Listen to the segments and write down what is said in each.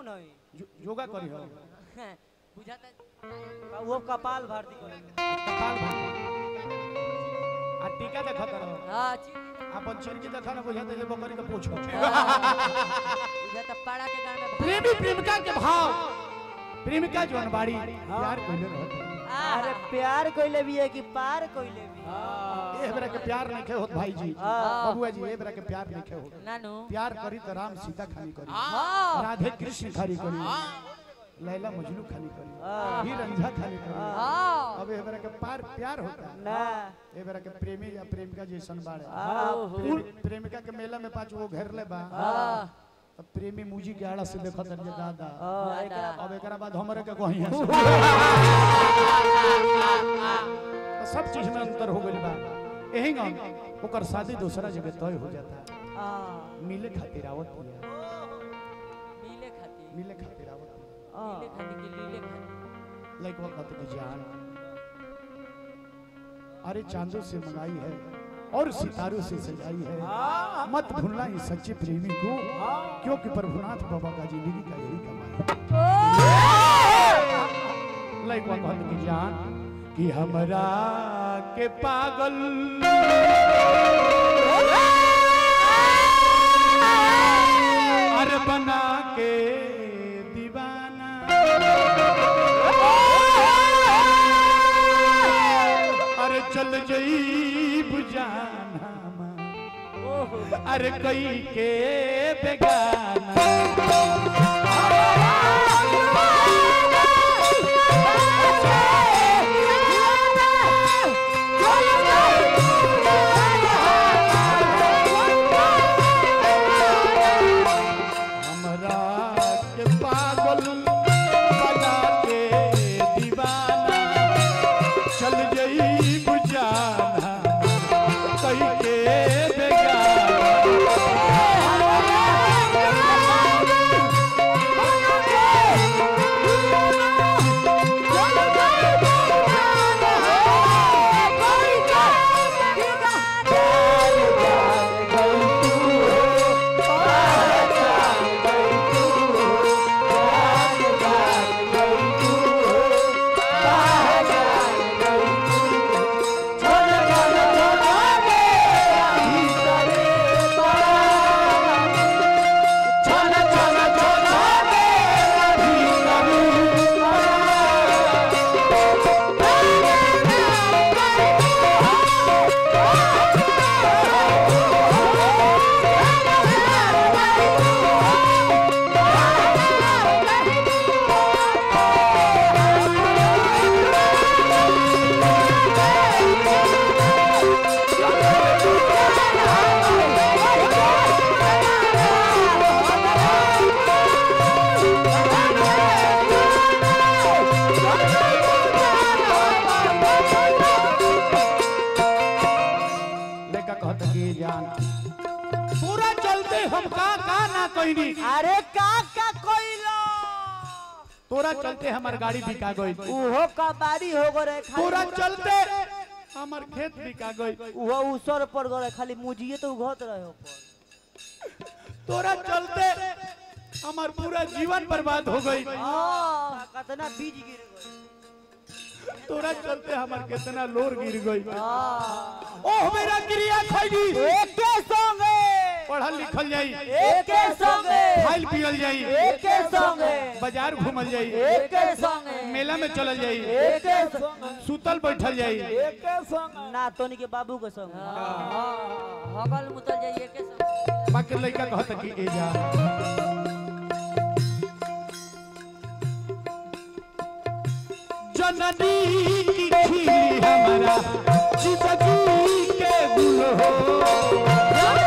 कौन है यो- योगा करी हो बुझाता वो कपाल भारती को कपाल भाती आ टीका देखत रहो हाँ ची- अपन चिरकी देखा ना बुझाते जे बकरी के पूछो बुझाता पाड़ा के गान में प्रेमी प्रेमिका के भाव प्रेमिका जोन बाड़ी प्यार कइले रहत अरे प्यार कोइले भी है कि पार कोइले भी ए बेरा के प्यार नहीं खे होत भाई जी बबुआ जी ए बेरा के प्यार नहीं खे होत नानू प्यार करी तो राम सीता खानी करी हाँ राधे कृष्ण खानी करी लैला मजनू खानी करी ही रंझा खानी करी हाँ अब ए बेरा के पार प्यार होता ना ए बेरा के प्रेमी या प्रेमिका जैसन बाड़े हाँ। प्रेमी- प्रेमिका के मेला में पाँच वो घेर ले बा हाँ अब प्रेमी मुजी के आड़ा से देखत है जे दादा हाँ, दादा। एकरा- अब एकरा बाद हमरे के कहीं है तो सब चीज में अंतर हो गइल बा एही गम ओकर शादी दूसरा जगह तय हो जाता है हाँ, मिले खातिर आवत है मिले खाती मिले खातिर आवत है हाँ। मिले खाती के लीले खाती लाइक वक्त की जान अरे चांदों से मंगाई है और सितारों से सजाई है मत भूलना इस सच्चे प्रेमी को क्योंकि प्रभुनाथ बाबा का जिंदगी का यही कमाई लाइक वक्त की जान कि हमरा के पागल अरे बना के दीवाना अरे चल जई बुझाना अरे कई के बेगाना हमरा के पागल बना के दीवाना चल जई बुझाना कई के बेगाना लेका कहत कि जान पूरा चलते हम का का ना कइनी अरे का का कोइलो तोरा चलते हमार गाड़ी बिका गई उहो कबाड़ी हो गो रे खाली तोरा चलते हमार खेत बिका गई उहो उसर पर गो रे खाली मुजिए तो उघत रहे हो तोरा चलते हमार पूरा जीवन बर्बाद हो गई हां कितना बीज गिर गए तोरा चलते हमार कितना लोर गिर गई हां ओह मेरा क्रिया खैली एके संगे पढ़ल लिखल जाई एके संगे खाइल पियल जाई एके संगे बाजार घूमल जाई एके संगे मेला में चलल जाई एके संगे सुतल बैठल जाई एके संगे ना तोनी के बाबू के संग हगल मुतल जाइए के सब बाकी लड़का कहत कि ए जा जननी की खिली हमारा जिंदगी के गुल हो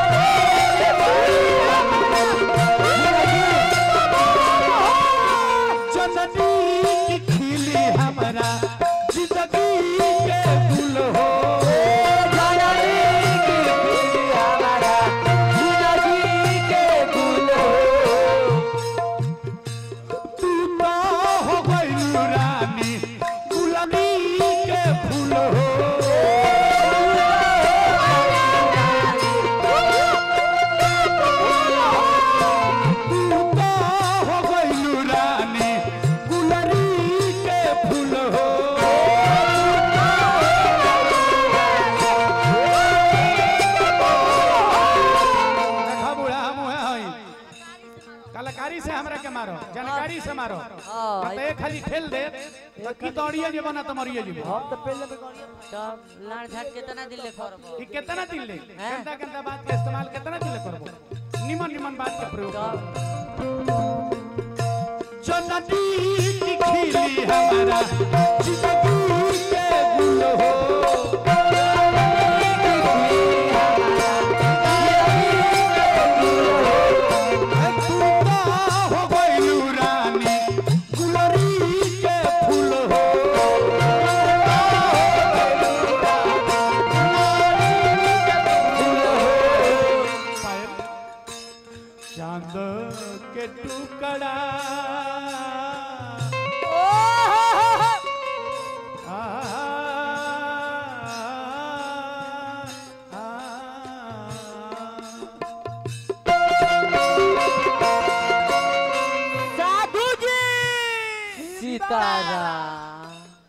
जननी की खिली हमारा जिंदगी के गुल हो तू तो हो गइल रानी गुलाबी के फूल हो कलाकारी से हमरा के मारो जानकारी से मारो हाँ। तो एक खाली ठेल दे तो की दौड़िए जे बना तो मरिए जीबो हम तो पहले में गड़िया तब लाड़ झाट कितना दिन ले करबो ई कितना दिन ले हैं? गंदा गंदा बात के इस्तेमाल कितना दिन ले करबो निमन निमन बात के प्रयोग तब जो नदी की खिली हमारा जिंदगी के गुल हो तूता हो गइलू रानी गुलरी के फूल हो पायल चांद के टुकड़ा आ, आ, साधु जी सीताराम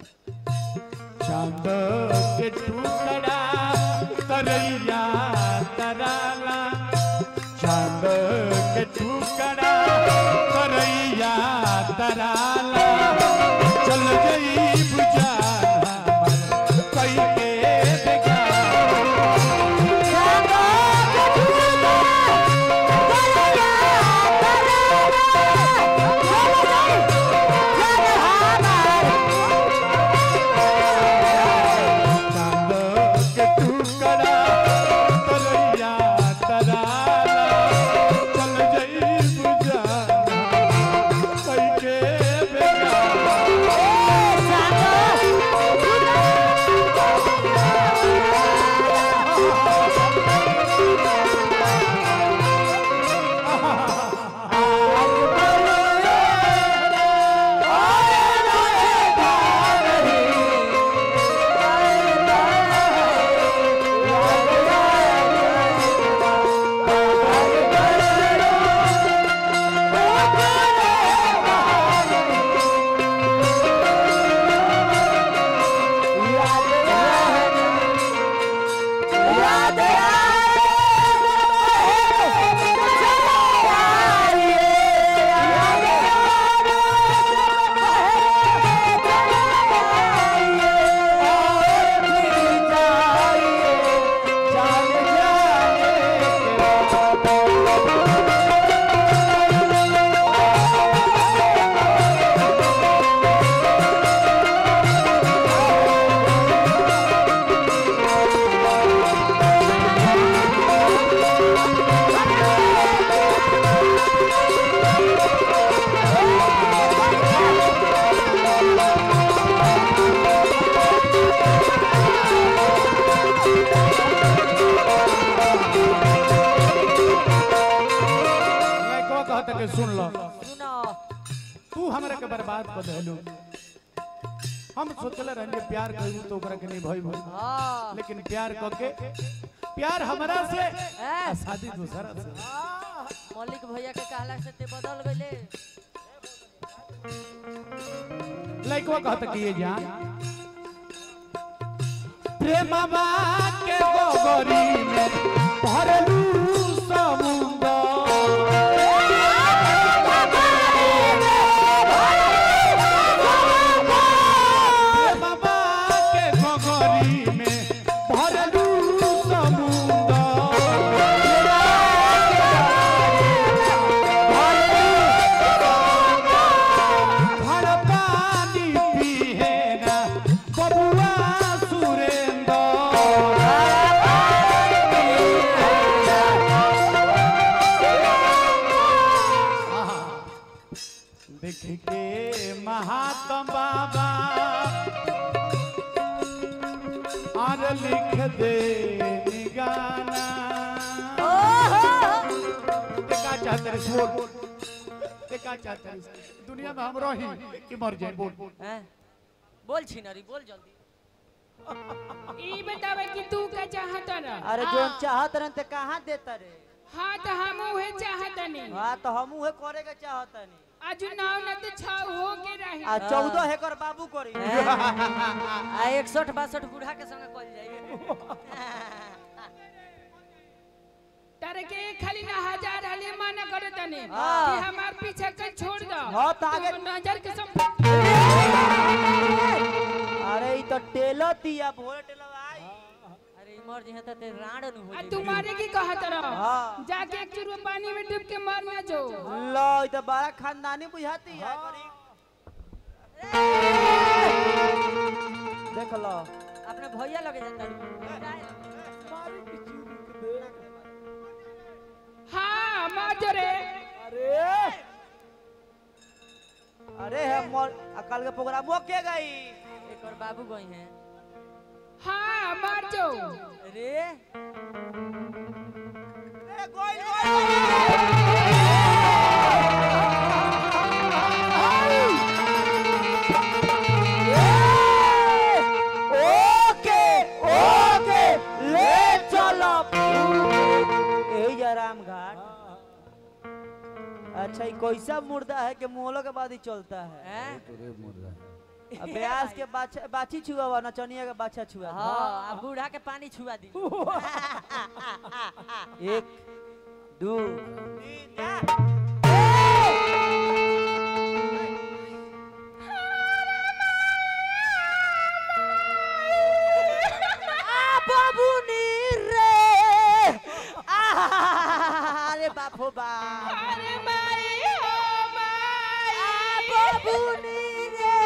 चांद के टुकड़ा तरैया तराला चांद के टुकड़ा तरैया तराला चल गई बुझाना कई के देखा चांद के टुकड़ा तरैया तराला चल गई बुझाना कई के देखा लड़कवा कहता कि सुन लो सुनो तू हमरा के बर्बाद कर देलू हम सोचले रहनी प्यार करू तो ओकरा के नहीं भई भई हाँ लेकिन प्यार क के प्यार हमरा से ए, आ शादी दूसरा से मौलिक भैया के कहला से ते बदल गइले लड़कवा कहता कि ये जान प्रेमवा के गोगरी में भरलू समुंदर प्रेमवा के गोगरी में भरलू समुंदर भर पानी पिए ना बबुआ सुरेंद्र देख के महात्मा बाबा और लिख दे गाना ते का चाहते रे बोल ते का चाहते रे दुनिया में हम रही कि मर जाए बोल हैं? बोल छिनरी बोल जल्दी ई बतावे कि तू का चाहत रह अरे जो चाहत रहन ते कहाँ देता रे हाँ तो हम उहे चाहत नहीं हाँ तो हम उहे करे के चाहत नहीं आज नाव न तो छह हो के रही आ चौदह हेकर बाबू करी हैं? आ इकसठ बासठ बूढ़ा के संगे कल जाइए त तारे के खाली ना हजार हाली माना करे तने हाँ। कि हमार पीछे के छोड़ दो हाँ, तो आगे- तू नजर के सम अरे ई तो टेलो तिया भोरे टेलो आई अरे मर जे त ते राण नु हो आ तुम्हारे की कहत रहो हाँ। जाके एक चुरुआ पानी में डूब के मर ना जो लो ई तो बड़ा खानदानी बुझाती है गरीब देख लो अपने भैया लगे जाता हाँ मर जो रे अरे अरे है मोर अकल के प्रोग्राम वो के गई एक और बाबू गई हैं हाँ मर जो रे ए गोइल गोइल ओके ओके ले चलो यही जराम घाट अच्छा ये कैसा मुर्दा है कि मोहलो के बाद ही चलता है हैं अब ब्यास के बाछा बाछी छुआ हुआ नचनिया के बाछा छुआ था। हां अब बूढ़ा के पानी छुआ दी एक दो तीन चार बाबूनी रे अरे बाप हो बाप अरे माई हो माई बाबूनी रे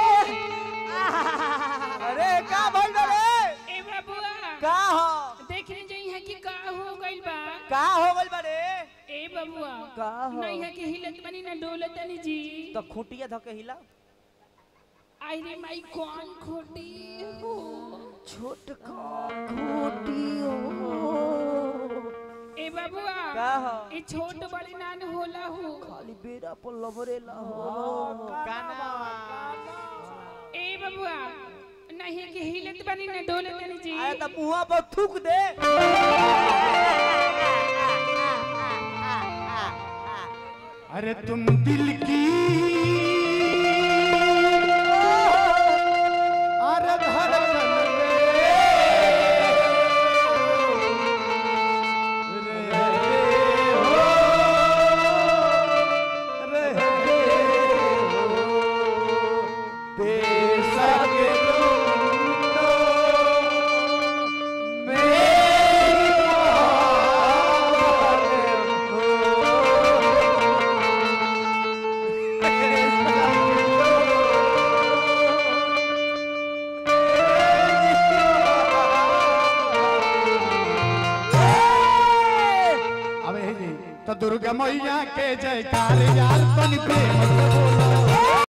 अरे का भइल बा रे ए बाबुआ का हो देखने जाई है कि का हो गइल बा का हो गइल बा रे ए बबुआ का हो नहीं है कि हिलत बनी ना डोलत नहीं जी तो खूंटिया धके हिला आई रे माई कौन खोटी हो छोटका खूंटी हो ए बबुआ का हो ए छोट बड़ी नान होला हो खाली बेरा पर लबरेला हो ए बबुआ नहीं कि हिलत बनी ना डोलत नहीं जी अरे तो मुंह पर थूक दे अरे तुम दिल की अरे धड़कन में रहे हो, रहे हो, बेशक तुम तो मेरी मोहब्बत अब हे जी तो दुर्गा मैया के जयकार यार तन प्रेम से बोलो